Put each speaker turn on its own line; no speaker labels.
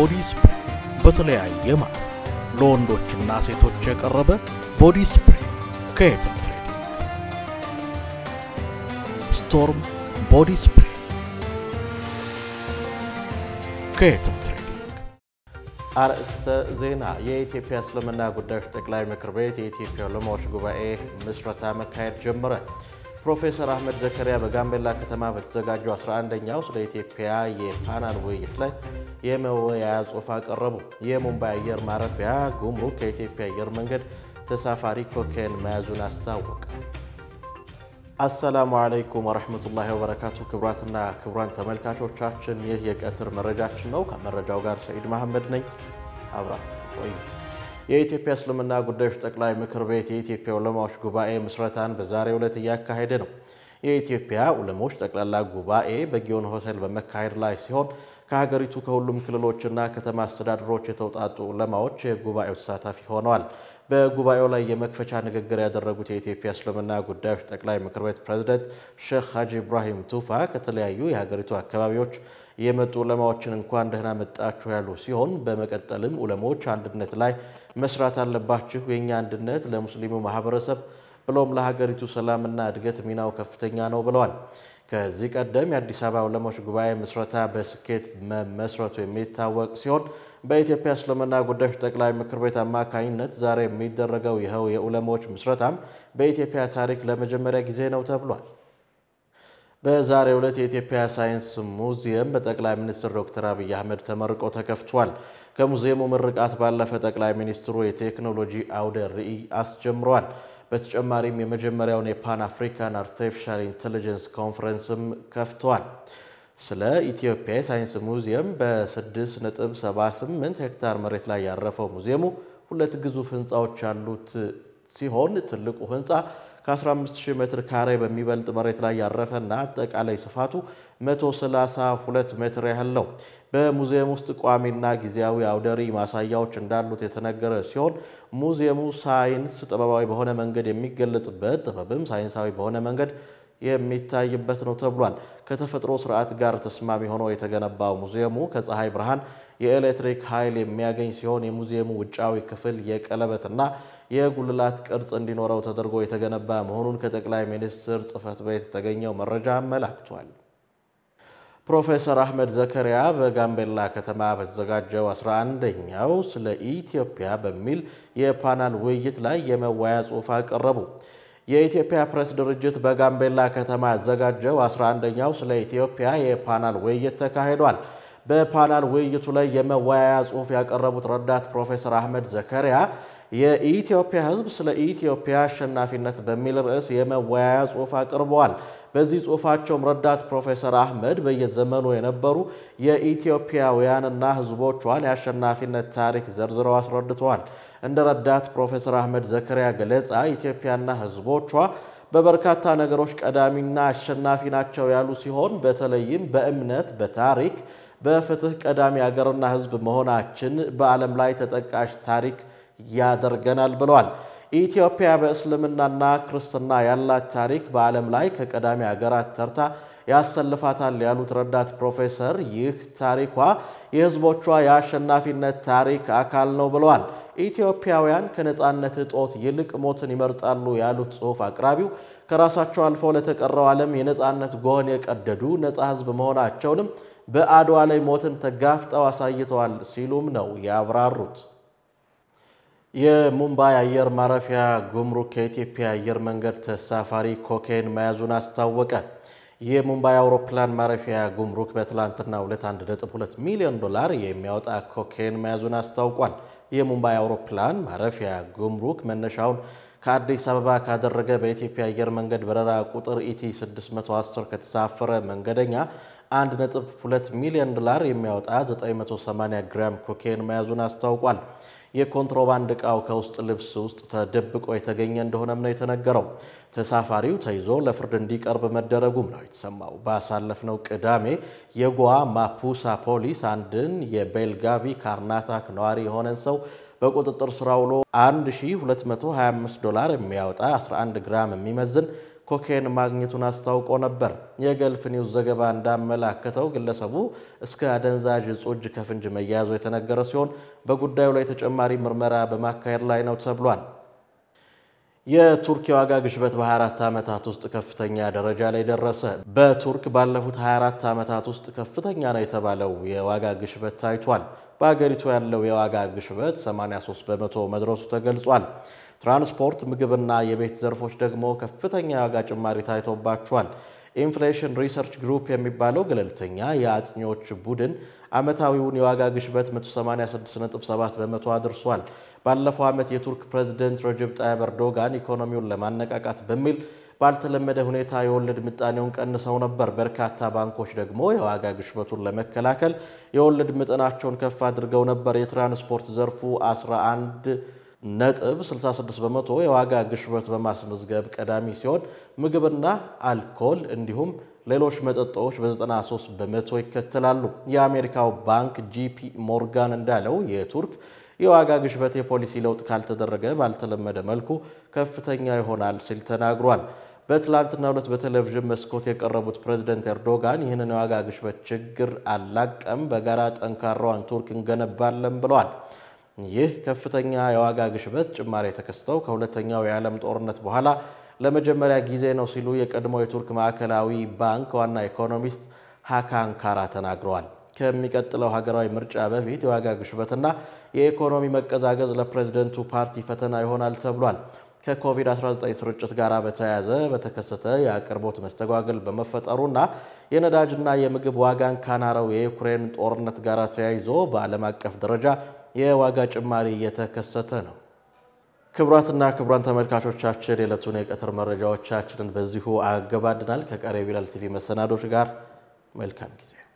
ቦዲ ስፕሬይ በተለያየ ማለት ለወንዶችና ሴቶች የቀረበ ቦዲ ስፕሬይ ከየትም ትሬዲንግ። ስቶርም ቦዲ ስፕሬይ ከየትም ትሬዲንግ።
አርእስተ ዜና። የኢትዮጵያ እስልምና ጉዳዮች ጠቅላይ ምክር ቤት የኢትዮጵያ ዑለማዎች ጉባኤ ምስረታ መካሄድ ጀመረ። ፕሮፌሰር አህመድ ዘከሪያ በጋምቤላ ከተማ በተዘጋጀው 11ኛው ስለ ኢትዮጵያ የፓናል ውይይት ላይ የመወያያ ጽሑፍ አቀረቡ። የሙምባይ አየር ማረፊያ ጉምሩክ ከኢትዮጵያ አየር መንገድ ተሳፋሪ ኮኬን መያዙን አስታወቀ። አሰላሙ አለይኩም ወረህመቱላሂ ወበረካቱ። ክቡራትና ክቡራን ተመልካቾቻችን ይህ የቀትር መረጃችን ነው። ከመረጃው ጋር ሰኢድ መሐመድ ነኝ። አብራ ቆዩ። የኢትዮጵያ እስልምና ጉዳዮች ጠቅላይ ምክር ቤት የኢትዮጵያ ዑለማዎች ጉባኤ ምስረታን በዛሬው ዕለት እያካሄደ ነው። የኢትዮጵያ ዑለሞች ጠቅላላ ጉባኤ በጊዮን ሆቴል በመካሄድ ላይ ሲሆን ከሀገሪቱ ከሁሉም ክልሎችና ከተማ አስተዳደሮች የተውጣጡ ዑለማዎች የጉባኤው ተሳታፊ ሆነዋል። በጉባኤው ላይ የመክፈቻ ንግግር ያደረጉት የኢትዮጵያ እስልምና ጉዳዮች ጠቅላይ ምክር ቤት ፕሬዝደንት ሼክ ሀጂ ኢብራሂም ቱፋ ከተለያዩ የሀገሪቱ አካባቢዎች የመጡ ዑለማዎችን እንኳን ደህና መጣችሁ ያሉ ሲሆን በመቀጠልም ዑለሞች አንድነት ላይ መስራት አለባችሁ፣ የእኛ አንድነት ለሙስሊሙ ማህበረሰብ ብሎም ለሀገሪቱ ሰላምና እድገት ሚናው ከፍተኛ ነው ብለዋል። ከዚህ ቀደም የአዲስ አበባ ዑለሞች ጉባኤ ምስረታ በስኬት መመስረቱ የሚታወቅ ሲሆን በኢትዮጵያ እስልምና ጉዳዮች ጠቅላይ ምክር ቤት አማካኝነት ዛሬ የሚደረገው ይኸው የዑለሞች ምስረታም በኢትዮጵያ ታሪክ ለመጀመሪያ ጊዜ ነው ተብሏል። በዛሬው ዕለት የኢትዮጵያ ሳይንስ ሙዚየም በጠቅላይ ሚኒስትር ዶክተር አብይ አህመድ ተመርቆ ተከፍቷል። ከሙዚየሙ ምርቃት ባለፈ ጠቅላይ ሚኒስትሩ የቴክኖሎጂ አውደ ርዕይ አስጀምረዋል። በተጨማሪም የመጀመሪያውን የፓን አፍሪካን አርቲፊሻል ኢንቴሊጀንስ ኮንፈረንስም ከፍተዋል። ስለ ኢትዮጵያ የሳይንስ ሙዚየም በ6.78 ሄክታር መሬት ላይ ያረፈው ሙዚየሙ ሁለት ግዙፍ ህንፃዎች ያሉት ሲሆን ትልቁ ህንፃ ከ15000 ሜትር ካሬ በሚበልጥ መሬት ላይ ያረፈና አጠቃላይ ስፋቱ 132 ሜትር ያህል ነው። በሙዚየም ውስጥ ቋሚና ጊዜያዊ አውደሪ ማሳያዎች እንዳሉት የተነገረ ሲሆን ሙዚየሙ ሳይንስ ጥበባዊ በሆነ መንገድ የሚገለጽበት ጥበብም ሳይንሳዊ በሆነ መንገድ የሚታይበት ነው ተብሏል። ከተፈጥሮ ስርዓት ጋር ተስማሚ ሆኖ የተገነባው ሙዚየሙ ከፀሐይ ብርሃን የኤሌክትሪክ ኃይል የሚያገኝ ሲሆን የሙዚየሙ ውጫዊ ክፍል የቀለበትና የጉልላት ቅርጽ እንዲኖረው ተደርጎ የተገነባ መሆኑን ከጠቅላይ ሚኒስትር ጽሕፈት ቤት የተገኘው መረጃ አመላክቷል። ፕሮፌሰር አህመድ ዘከሪያ በጋምቤላ ከተማ በተዘጋጀው 11ኛው ስለ ኢትዮጵያ በሚል የፓናል ውይይት ላይ የመወያያ ጽሑፍ አቀረቡ። የኢትዮጵያ ፕሬስ ድርጅት በጋምቤላ ከተማ ያዘጋጀው 11ኛው ስለ ኢትዮጵያ የፓናል ውይይት ተካሂዷል። በፓናል ውይይቱ ላይ የመወያያ ጽሑፍ ያቀረቡት ረዳት ፕሮፌሰር አህመድ ዘከሪያ የኢትዮጵያ ሕዝብ ስለ ኢትዮጵያ አሸናፊነት በሚል ርዕስ የመወያያ ጽሑፍ አቅርበዋል። በዚህ ጽሑፋቸውም ረዳት ፕሮፌሰር አህመድ በየዘመኑ የነበሩ የኢትዮጵያውያንና ሕዝቦቿን የአሸናፊነት ታሪክ ዘርዝረው አስረድተዋል። እንደ ረዳት ፕሮፌሰር አህመድ ዘከሪያ ገለጻ ኢትዮጵያና ሕዝቦቿ በበርካታ ነገሮች ቀዳሚና አሸናፊ ናቸው ያሉ ሲሆን በተለይም በእምነት፣ በታሪክ፣ በፍትህ ቀዳሚ ሀገርና ሕዝብ መሆናችን በዓለም ላይ ተጠቃሽ ታሪክ ያደርገናል ብለዋል። ኢትዮጵያ በእስልምናና ክርስትና ያላት ታሪክ በዓለም ላይ ከቀዳሚ ሀገራት ተርታ ያሰልፋታል ያሉት ረዳት ፕሮፌሰር ይህ ታሪኳ የህዝቦቿ የአሸናፊነት ታሪክ አካል ነው ብለዋል። ኢትዮጵያውያን ከነፃነት እጦት ይልቅ ሞትን ይመርጣሉ ያሉት ጽሑፍ አቅራቢው ከራሳቸው አልፈው ለተቀረው ዓለም የነፃነት ጎህን የቀደዱ ነፃ ህዝብ መሆናቸውንም በአድዋ ላይ ሞትን ተጋፍጠው አሳይተዋል ሲሉም ነው ያብራሩት። የሙምባይ አየር ማረፊያ ጉምሩክ ከኢትዮጵያ አየር መንገድ ተሳፋሪ ኮኬን መያዙን አስታወቀ። የሙምባይ አውሮፕላን ማረፊያ ጉምሩክ በትላንትናው ዕለት 1.2 ሚሊዮን ዶላር የሚያወጣ ኮኬን መያዙን አስታውቋል። የሙምባይ አውሮፕላን ማረፊያ ጉምሩክ መነሻውን ከአዲስ አበባ ካደረገ በኢትዮጵያ አየር መንገድ በረራ ቁጥር ኢቲ 610 ከተሳፈረ መንገደኛ 1.2 ሚሊዮን ዶላር የሚያወጣ 980 ግራም ኮኬን መያዙን አስታውቋል። የኮንትሮባንድ ዕቃው ከውስጥ ልብስ ውስጥ ተደብቆ የተገኘ እንደሆነም ነው የተነገረው። ተሳፋሪው ተይዞ ለፍርድ እንዲቀርብ መደረጉም ነው የተሰማው። ባሳለፍነው ቅዳሜ የጎዋ ማፑሳ ፖሊስ አንድን የቤልጋቪ ካርናታክ ነዋሪ የሆነን ሰው በቁጥጥር ስር ውሎ 1225 ዶላር የሚያወጣ 11 ግራም የሚመዝን ኮኬን ማግኘቱን አስታውቆ ነበር። የገልፍ ኒውስ ዘገባ እንዳመላከተው ግለሰቡ እስከ አደንዛዥ እጽ እጅ ከፍንጅ መያያዙ የተነገረ ሲሆን በጉዳዩ ላይ ተጨማሪ ምርመራ በማካሄድ ላይ ነው ተብሏል። የቱርክ የዋጋ ግሽበት በ24 ዓመታት ውስጥ ከፍተኛ ደረጃ ላይ ደረሰ። በቱርክ ባለፉት 24 ዓመታት ውስጥ ከፍተኛ ነው የተባለው የዋጋ ግሽበት ታይቷል። በሀገሪቱ ያለው የዋጋ ግሽበት 83 በመቶ መድረሱ ተገልጿል። ትራንስፖርት፣ ምግብና የቤት ዘርፎች ደግሞ ከፍተኛ የዋጋ ጭማሪ ታይቶባቸዋል። ኢንፍሌሽን ሪሰርች ግሩፕ የሚባለው ገለልተኛ የአጥኚዎች ቡድን ዓመታዊውን የዋጋ ግሽበት 186.7 በመቶ አድርሷል። ባለፈው ዓመት የቱርክ ፕሬዝደንት ረጀብ ጣይብ ኤርዶጋን ኢኮኖሚውን ለማነቃቃት በሚል ባልተለመደ ሁኔታ የወለድ ምጣኔውን ቀንሰው ነበር። በርካታ ባንኮች ደግሞ የዋጋ ግሽበቱን ለመከላከል የወለድ መጠናቸውን ከፍ አድርገው ነበር። የትራንስፖርት ዘርፉ 11 ነጥብ 66 በመቶ የዋጋ ግሽበት በማስመዝገብ ቀዳሚ ሲሆን ምግብና አልኮል እንዲሁም ሌሎች መጠጦች በ93 በመቶ ይከተላሉ። የአሜሪካው ባንክ ጂፒ ሞርጋን እንዳለው የቱርክ የዋጋ ግሽበት የፖሊሲ ለውጥ ካልተደረገ ባልተለመደ መልኩ ከፍተኛ ይሆናል ሲል ተናግሯል። በትላንትናው ዕለት በቴሌቪዥን መስኮት የቀረቡት ፕሬዝደንት ኤርዶጋን ይህንን የዋጋ ግሽበት ችግር አላቀም፣ በጋራ ጠንካራዋን ቱርክ እንገነባለን ብለዋል። ይህ ከፍተኛ የዋጋ ግሽበት ጭማሪ የተከሰተው ከሁለተኛው የዓለም ጦርነት በኋላ ለመጀመሪያ ጊዜ ነው ሲሉ የቀድሞ የቱርክ ማዕከላዊ ባንክ ዋና ኢኮኖሚስት ሃካን ካራ ተናግረዋል። ከሚቀጥለው ሀገራዊ ምርጫ በፊት የዋጋ ግሽበትና የኢኮኖሚ መቀዛቀዝ ለፕሬዝደንቱ ፓርቲ ፈተና ይሆናል ተብሏል። ከኮቪድ-19 ስርጭት ጋር በተያያዘ በተከሰተ የአቅርቦት መስተጓገል በመፈጠሩና የነዳጅና የምግብ ዋጋን ካናረው የዩክሬን ጦርነት ጋር ተያይዞ በዓለም አቀፍ ደረጃ የዋጋ ጭማሪ እየተከሰተ ነው። ክቡራትና ክቡራን ተመልካቾቻችን የዕለቱን የቀትር መረጃዎቻችንን በዚሁ አገባድናል። ከቀሪ ቢላል ቲቪ መሰናዶች ጋር መልካም ጊዜ